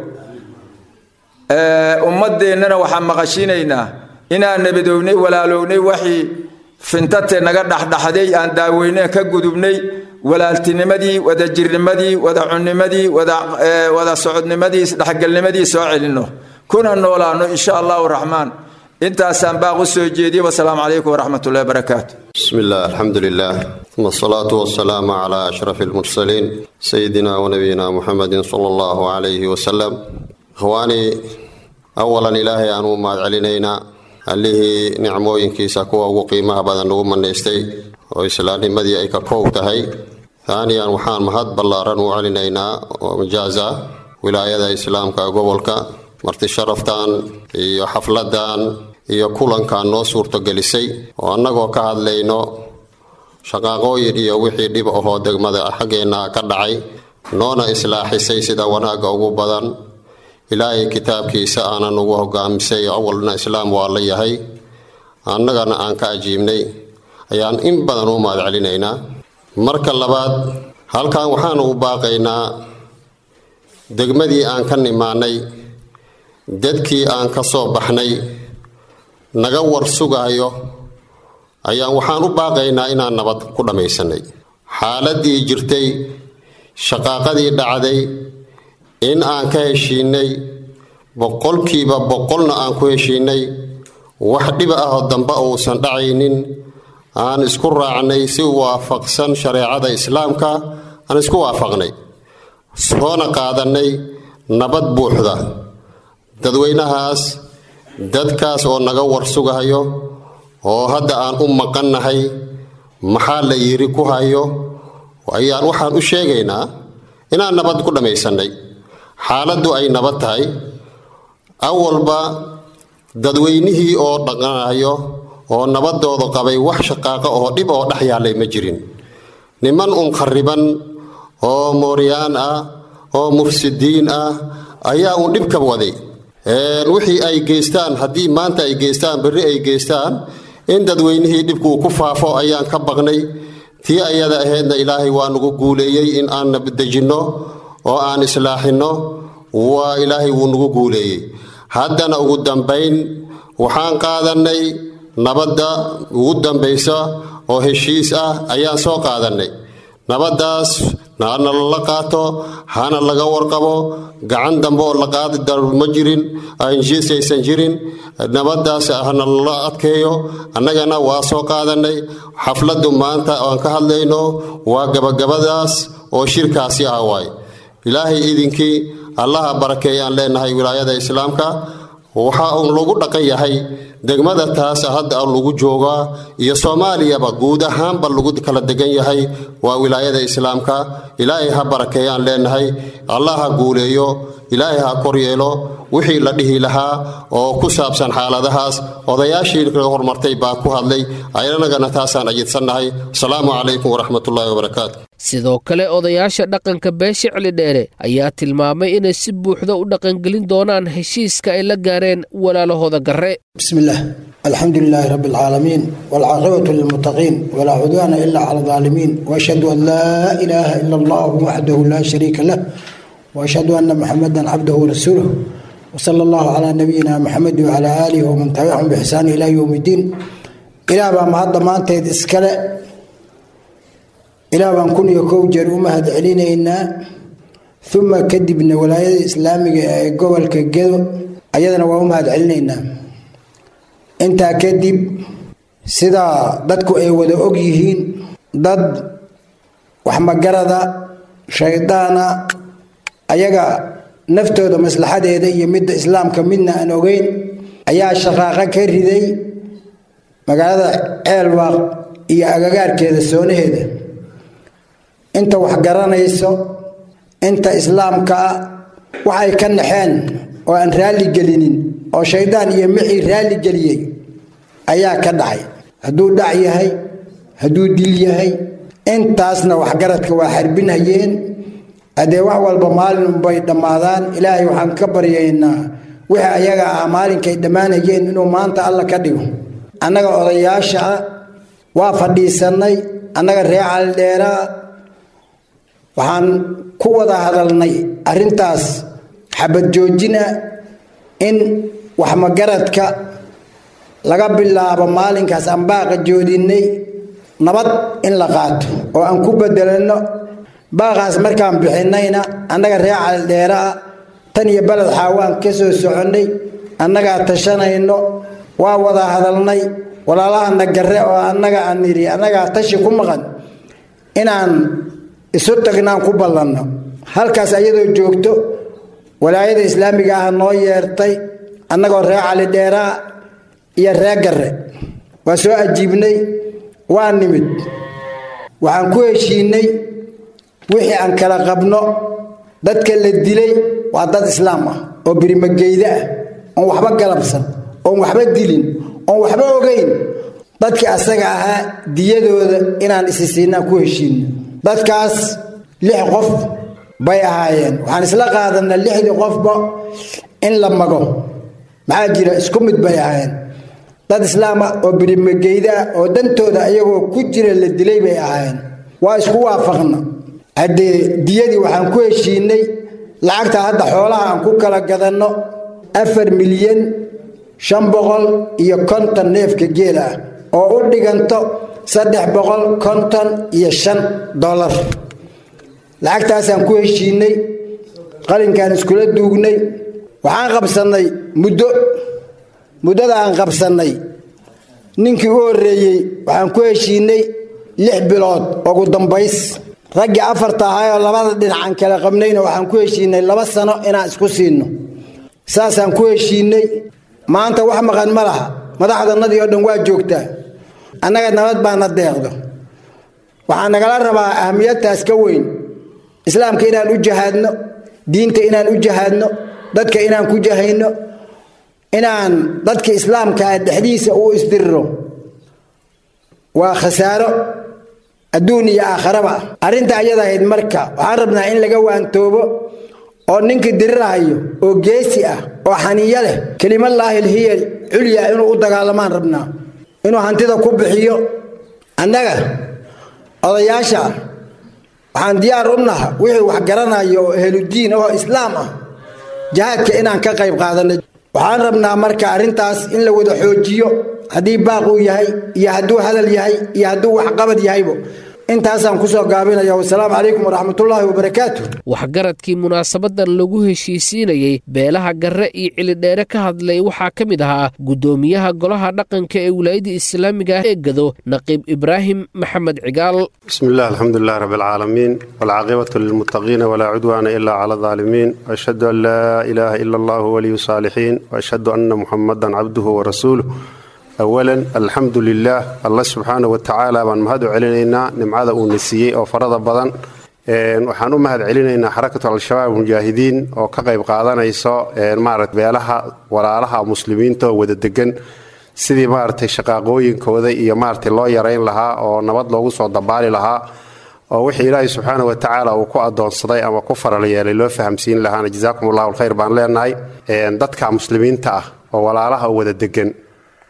ummaddeennana waxaan maqashiinaynaa inaan nabadownay walaalownay waxii fintate naga dhexdhexday aan daaweyneen ka gudubnay walaaltinimadii wadajirnimadii wada cunnimadii wada socodnimadii isdhexgalnimadii soo celinno kuna noolaano insha allahu raxmaan intaasaan baaq u soo jeediye wasalaamu calaykum waraxmat ullahi barakaatu بسم الله الحمد لله ثم الصلاة والسلام على أشرف المرسلين سيدنا ونبينا محمد صلى الله عليه وسلم إخواني أولا إلهي أنو ما علينا allihii nicmooyinkiisa kuwa ugu qiimaha badan ugu manaystay oo islaamnimadii ay ka koow tahay haaniyan waxaan mahad ballaaran u celinaynaa oo majaaza wilaayada islaamka gobolka marti sharaftan iyo xafladan iyo kulankan noo suurtogelisay oo annagoo ka hadlayno shaqaaqooyin iyo wixii dhib ahoo degmada xaggeenna ka dhacay noona islaaxisay sida wanaagga ugu badan ilaahay kitaabkiisa aanan ugu hogaamisay awalna islaam waa la yahay annagana aan ka ajiibnay ayaan in badan u mahad celinaynaa marka labaad halkan waxaanu u baaqaynaa degmadii aan ka nimaanay dadkii aan ka soo baxnay naga war sugayo ayaan waxaan u baaqaynaa inaan nabad ku dhammaysanay xaaladii jirtay shaqaaqadii dhacday in aan ka heshiinay boqolkiiba boqolna aan ku heshiinay wax dhiba ahoo dambe uusan dhacaynin aan isku raacnay si waafaqsan shareecada islaamka aan isku waafaqnay soona qaadannay nabad buuxda dadweynahaas dadkaas oo naga war sugahayo oo hadda aan u maqannahay maxaa la yiri ku hayo ayaan waxaan u sheegaynaa inaan nabad ku dhammaysannay xaaladdu ay nabad tahay awalba dadweynihii oo dhaqanayo oo nabadooda qabay wax shaqaaqo oo dhib oo dhex yaallay ma jirin niman un khariban oo mooryaan ah oo mufsidiin ah ayaa uun dhibka waday wixii ay geystaan haddii maanta ay geystaan berri ay geystaan in dadweynihii dhibkuu ku faafo ayaan ka baqnay tii ayada ahaydna ilaahay waa nagu guuleeyey in aan nabadejinno oo aan islaaxinno waa ilaahay wuu nagu guuleeyey haddana ugu dambayn waxaan qaadannay nabadda ugu dambaysa oo heshiis ah ayaan soo qaadannay nabaddaas hana lala qaato hana laga warqabo gacan dambe oo la qaadi daro ma jirin heshiis aysan jirin nabaddaas hana lala adkeeyo annagana waa soo qaadannay xafladdu maanta aan ka hadlayno waa gabagabadaas oo shirkaasi ah waay ilaahay idinkii allaha barakeeyaan leenahay wilaayada islaamka waxa uun lagu dhaqan yahay degmada taas hadda lagu joogaa iyo soomaaliyaba guud ahaanba lagu kala degan yahay waa wilaayada islaamka ilaahay ha barakeeyaan leenahay allah ha guuleeyo ilaahay ha koryeelo wixii la dhihi lahaa oo ku saabsan xaaladahaas odayaashii ka hormartay baa ku hadlay aynagana taasaan ajidsannahay asalaamu calaykum waraxmatullaahi wabarakaatu sidoo kale odayaasha dhaqanka beesha celidheere ayaa tilmaamay inay si buuxda u dhaqangelin doonaan heshiiska ay la gaareen walaalahooda garre bismillahi له الحمد لله رب العالمين والعاقبة للمتقين ولا عدوان إلا على الظالمين وأشهد أن لا إله إلا الله وحده لا شريك له وأشهد أن محمدا عبده ورسوله وصلى الله على نبينا محمد وعلى آله ومن تبعهم بإحسان إلى يوم الدين إلى ما هذا ما أنت إسكال إلى ما كن يكون جرومة هذا علينا ثم كدبنا ولاية الإسلامية قبل كجدو أيضا وهم هذا علينا intaa kadib sidaa dadku ay wada og yihiin dad waxmagarada shaydaana ayaga naftooda maslaxadeeda iyo midda islaamka midna aan ogeyn ayaa shaqaaqo ka riday magaalada ceelwaaq iyo agagaarkeeda soonaheeda inta wax garanayso inta islaamka ah waxay ka naxeen oo aan raalli gelinin oo shaydaan iyo mixii raalli geliyey ayaa ka dhacay hadduu dhac yahay hadduu dil yahay intaasna waxgaradka waa xarbinhayeen haddee wax walba maalin unbay dhammaadaan ilaahay waxaan ka baryaynaa wixii ayaga ah maalinkay dhammaanayeen inuu maanta alla ka dhigo annaga odayaasha ah waa fadhiisannay annaga ree caldheeraa waxaan ku wada hadalnay arrintaas xabad joojina in waxmagaradka laga bilaabo maalinkaas aan baaqa joodinay nabad in la qaato oo aan ku bedelanno baaqaas markaan bixinayna annaga ree caldheeraa tan iyo beled xaawaan ka soo soconnay annagaa tashanayno waa wada hadalnay walaalahana garre oo annaga aan nidhi annagaa tashi ku maqan inaan isu tagnaan ku ballanno halkaas ayadoo joogto walaayada islaamiga ah noo yeertay annagoo ree cali dheeraa iyo ree garre waa soo ajiibnay waa nimid waxaan ku heshiinay wixii aan kala qabno dadka la dilay waa dad islaam ah oo birimageyda ah oon waxba galabsan oon waxba dilin oon waxba ogeyn dadkii asaga ahaa diyadooda inaan isi siinaan ku heshiino dadkaas lix qof bay ahaayeen waxaan isla qaadanaa lixdii qofba in la mago maxaa jira isku mid bay ahaayeen dad islaama oo birimageydaa oo dantooda ayagoo ku jira la dilay bay ahaayeen waa isku waafaqna haddee diyadii waxaan ku heshiinay lacagta hadda xoolaha aan ku kala gadanno afar milyan shan boqol iyo konton neefka geel ah oo u dhiganto saddex boqol konton iyo shan dollar lacagtaasaan ku heshiinay qalinkaan iskula duugnay waxaan qabsannay muddo muddada aan qabsannay ninkii u horreeyey waxaan ku heshiinay lix bilood ugu dambays raggii afarta ahaayoo labada dhinacaan kala qabnayna waxaan ku heshiinay laba sano inaan isku siinno saasaan ku heshiinay maanta wax maqan ma laha madaxdannadii oo dhan waa joogtaa annaga nabad baana deeqdo waxaa nagala rabaa ahamiyadtaas ka weyn islaamka inaan u jahaadno diinta inaan u jahaadno dadka inaan ku jahayno inaan dadka islaamkaa dhexdiisa u isdiriro waa khasaaro adduun iyo aakharaba arrinta ayada ahayd marka waxaan rabnaa in laga waantoobo oo ninka dirirahayo oo geesi ah oo xaniyo leh kelimallaahi lhiya culya inuu u dagaalamaan rabnaa inuu hantida ku bixiyo annaga odayaasha waxaan diyaar u naha wixii wax garanayo oo ehludiin oo islaam ah jihaadka inaan ka qayb qaadanay waxaan rabnaa marka arrintaas in la wada xoojiyo haddii baaq uu yahay iyo hadduu hadal yahay iyo hadduu waxqabad yahaybo intaasaan kusoo gaabinaya wasalaamu calaykum waraxmatullaahi wabarakaatu waxgaradkii munaasabadan lagu heshiisiinayey beelaha garre iyo cilidheere ka hadlay waxaa ka mid ahaa guddoomiyaha golaha dhaqanka ee wilaayada islaamiga ah ee gado naqiib ibraahim maxamed cigaal بسم الله الحمد لله رب العالمين والعاقبة للمتقين ولا عدوان إلا على الظالمين وأشهد أن لا إله إلا الله ولي الصالحين وأشهد أن محمدا عبده ورسوله أولا الحمد لله الله سبحانه وتعالى بان مهد علينا نمعada uu nasiiyey oo farada badan waxaan u mahad celinaynaa xarakatu al-shabaab mujaahidiin oo ka qayb qaadanayso maarata beelaha walaalaha muslimiinta oo wada degan sidii maaragtay shaqaaqooyinkooda iyo maaragtay loo yarayn lahaa oo nabad loogu soo dabaali lahaa oo wixii ilaahay subxaana wa tacaala uu ku adoonsaday ama ku faral yeelay loo fahamsiin lahaana jazaakum allahu alkhayr baan leenahay dadka muslimiinta ah oo walaalaha oo wada degan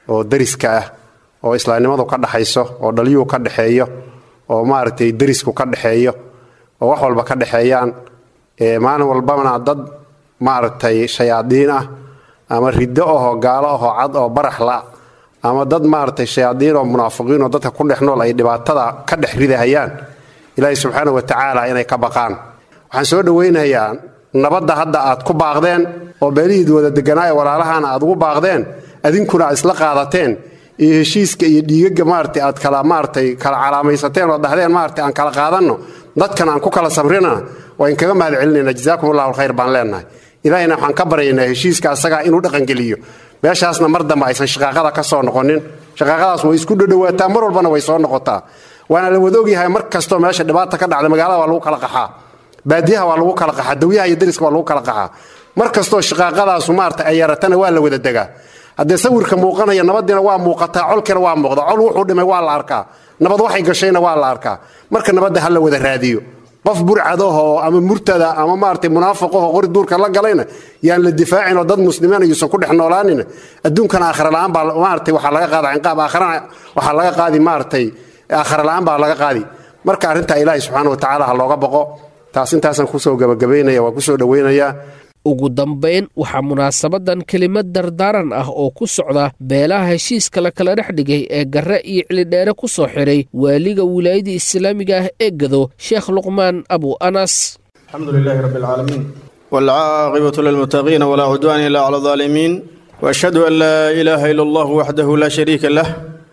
oo dariska ah oo islaamnimadu ka dhaxayso oo dhalyuhu ka dhexeeyo oo maaragtay derisku ka dhexeeyo oo wax walba ka dhexeeyaan maalin walbana dad maaragtay shayaadiin ah ama riddo ahoo gaalo ahoo cad oo baraxla ama dad maaragtay shayaadiin oo munaafiqiin oo dadka ku dhex nool ay dhibaatada ka dhex ridahayaan ilaahay subxaana wa tacaala inay ka baqaan waxaan soo dhowaynayaa nabadda hadda aad ku baaqdeen oo beelihiid wada deganaa ee walaalahana aad ugu baaqdeen adinkuna aad isla qaadateen iyo heshiiska iyo dhiigaga maarata aad kala maaratay kala calaamaysateen oo dhahdeen maarata aan kala qaadanno dadkan aan ku kala samrina waa in kaga mahad celinayna jazaakum allahu alkhayr baan leenahay ilaahayna waxaan ka baryaynaa heshiiska asagaa inuu dhaqangeliyo meeshaasna mar dambe aysan shaqaaqada ka soo noqonin shaqaaqadaas way isku dhadhowaataa mar walbana way soo noqotaa waana la wada ogyahay mar kastoo meesha dhibaata ka dhacda magaalada waa lagu kala qaxaa baadiyaha waa lagu kala qaxaa dawyaha iyo dariska waa lagu kala qaxaa mar kastoo shaqaaqadaasu maarata ay yaratana waa la wada degaa haddee sawirka muuqanaya nabadiina waa muuqataa colkiina waa muuqda col wuxuu dhimay waa la arkaa nabad waxay gashayna waa la arkaa marka nabadda ha la wada raadiyo qof burcadahoo ama murtada ama maarata munaafiqahoo qori duurka la galayna yaan la difaacin oo dad muslimiin ayuusan ku dhex noolaanin adduunkana aakhira la'aan baa maarata waxaa laga qaada cinqaab aakhirana waxaa laga qaadi maaratay aakhira la'aan baa laga qaadi marka arrintaa ilaahay subxaana wa tacaala ha looga boqo taas intaasaan kusoo gabagabaynaya waa kusoo dhowaynayaa ugu dambayn waxaa munaasabadan kelimad dardaaran ah oo ku socda beelaha heshiiska la kala dhex dhigay ee garre iyo cilidheere ku soo xidhay waaliga wilaayada islaamiga ah ee gado sheekh luqmaan abu anas الحمد لله رب العالمين والعاقبة للمتقين ولا عدوان إلا على الظالمين وأشهد أن لا إله إلا الله وحده لا شريك له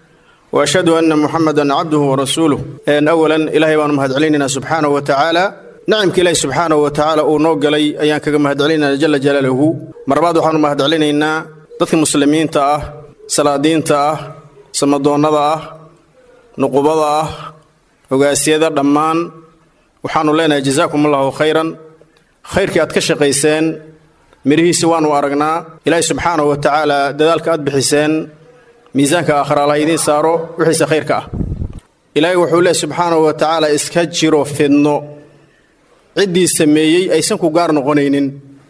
وأشهد أن محمدا عبده ورسوله أن أولا إلهي وأنا مهد علينا سبحانه وتعالى نعمك إلهي سبحانه وتعالى أو نوغلي أيان كما مهد علينا جل جلاله مرباد وحنا مهد علينا dadka muslimiinta ah salaadiinta ah samadoonnada ah nuqubada ah hogaasyada dhammaan waxaanu leenahay jazaakum allahu khayran khayrkii aad ka shaqayseen midhihiisi waanu aragnaa ilaahay subxaanahu wa tacaala dadaalka aad bixiseen miisaanka aakhira allah idiin saaro wixiisa khayrka ah ilaahay wuxuu leehy subxaanahu wa tacaala iska jiro fidno ciddii sameeyey aysan ku gaar noqonaynin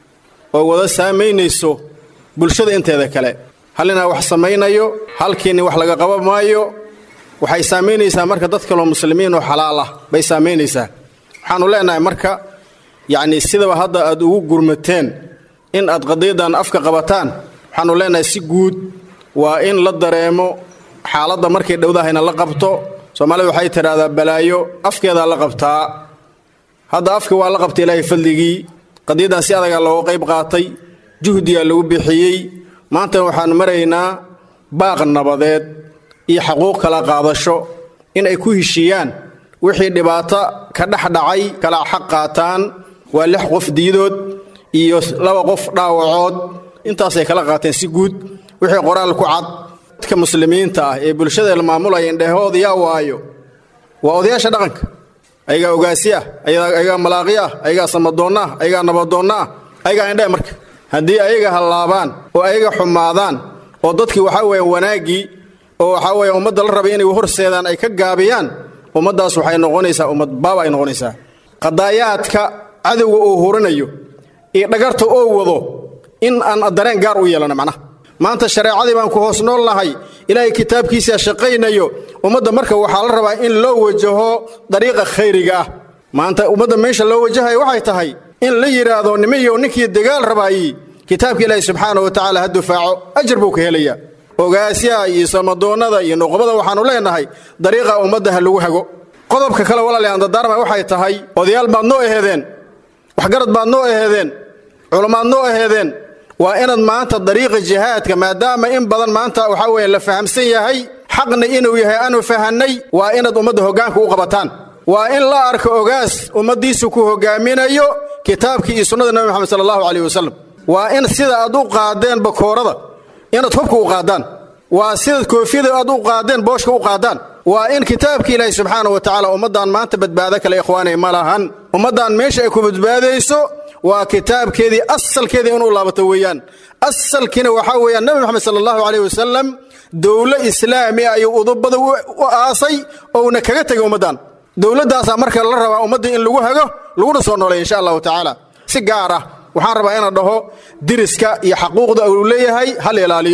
oo wada saamaynayso bulshada inteeda kale hallinaa wax samaynayo halkiinni wax laga qaba maayo waxay saamaynaysaa marka dad kaloo muslimiin oo xalaal ah bay saamaynaysaa waxaannu leenahay marka yacnii sidaba hadda aad ugu gurmateen in aad qadiyadan afka qabataan waxaannu leenahay si guud waa in la dareemo xaaladda markay dhowdahayna la qabto soomaalida waxay tidhaahdaa balaayo afkeedaa la qabtaa hadda afka waa la qabtay ilaahay fadligii qadiyaddan si adagaa looga qayb qaatay juhdiyaa lagu bixiyey maantana waxaannu maraynaa baaq nabadeed iyo xaquuq kala qaadasho in ay ku heshiiyaan wixii dhibaato ka dhex dhacay kala xaq qaataan waa lix qof diidood iyo laba qof dhaawacood intaasay kala qaateen si guud wixii qoraal ku cad dadka muslimiinta ah ee bulshada la maamulaya indhehooda yaa waayo waa odayaasha dhaqanka ayagaa ogaasi ah ayagaa malaaqi ah ayagaa samadoonna ah ayagaa nabadoonna ah ayagaa indhee marka haddii ayaga hallaabaan oo ayaga xumaadaan oo dadkii waxaa weeye wanaaggii oo waxaa weeye ummadda la rabay inay horseedaan ay ka gaabiyaan ummaddaas waxay noqonaysaa ummad baaba ay noqonaysaa qadaayaadka cadowga uu hurinayo iyo dhagarta oo wado in aan dareen gaar u yeelano macnaha maanta shareecadii baan ku hoos nool nahay ilaahay kitaabkiisaa shaqaynayo ummadda marka waxaa la rabaa in loo wajaho dariiqa khayriga ah maanta ummadda meesha loo wajahayo waxay tahay in la yidhaahdo nimiyow ninkii dagaal rabaayey kitaabka ilaahi subxaana wa tacaala ha dufaaco ajar buu ka helayaa ogaasyaha iyo samadoonnada iyo nuqbada waxaannu leenahay dariiqa ummadda ha lagu hago qodobka kale walaalayaal dardaarma waxay tahay odayaal baad noo aheedeen waxgarad baad noo aheedeen culammaad noo aheedeen waa inaad maanta dariiqa jihaadka maadaama in badan maanta waxaa weeye la fahamsan yahay xaqna inuu yahay aanu fahannay waa inaad ummadda hoggaanka u qabataan waa in la arko ogaas ummaddiisu ku hoggaaminayo kitaabkii iyo sunnada nebi moxamed sala allahu calayh wasalam waa in sida aad u qaadeen bakoorada inaad hubka u qaadaan waa sidaad koofiyada aad u qaadeen booshka u qaadaan waa in kitaabkii ilaahi subxaana wa tacaala ummaddan maanta badbaado kale ikhwaanay ma lahan ummaddan meesha ay ku badbaadayso waa kitaabkeedii asalkeedii inuu laabato weeyaan asalkiina waxaa weeyaan nebi moxamed sala allahu calayh wasalam dowlo islaami ayuu udubada u aasay ouna kaga tegay ummaddan dowladdaasaa marka la rabaa ummadda in lagu hago laguna soo noolay insha allahu tacaala si gaar ah waxaan rabaa inaan dhaho diriska iyo xaquuqda uu leeyahay hal ilaaliyo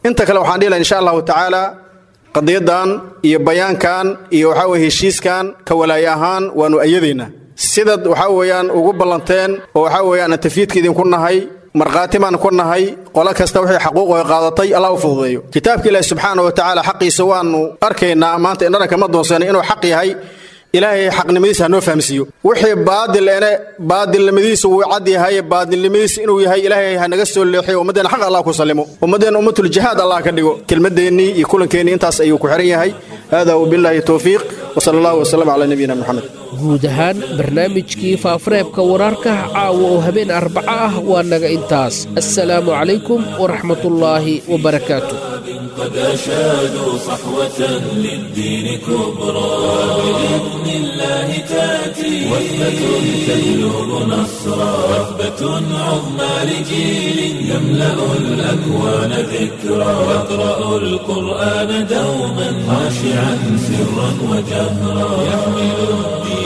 inta kale waxaan dhihi laha insha allahu tacaala qadiyadan iyo bayaankan iyo waxaa weye heshiiskan ka walaaye ahaan waanu ayadaynaa sidaad waxaa weeyaan ugu ballanteen oo waxaa weeyaan aan tafiidka idinku nahay markhaati baan ku nahay qolo kasta wixii xaquuq ay qaadatay allah u fududeeyo kitaabka ilaahi subxaana wa tacaala xaqiisa waanu arkaynaa maanta indhana kama doonsanay inuu xaq yahay ilaahay xaqnimadiisa hanoo fahamsiiyo wixii baadil ene baadilnimadiisa wuu cad yahay baadilnimadiisa inuu yahay ilaahay hanaga soo leexiyo ummaddeena xaq allah ku sallimo ummaddeena ummatul jihaad allah ka dhigo kelmadeennii iyo kulankeenii intaas ayuu ku xiran yahay hada wbilaahi towfiiq wsala allahu wasalam calaa nabiyina moxamed guud ahaan barnaamijkii faafareebka wararka caawa oo habeen arbaco ah waa naga intaas assalaamu calaykum waraxmatullaahi wabarakaatu قد أشادوا صحوة للدين كبرى بإذن الله تأتي وثبة تهلب نصرا وثبة عظمى لجيل يملأ الأكوان ذكرا يقرأ القرآن دوما خاشعا سرا وجهرا يحمل الدين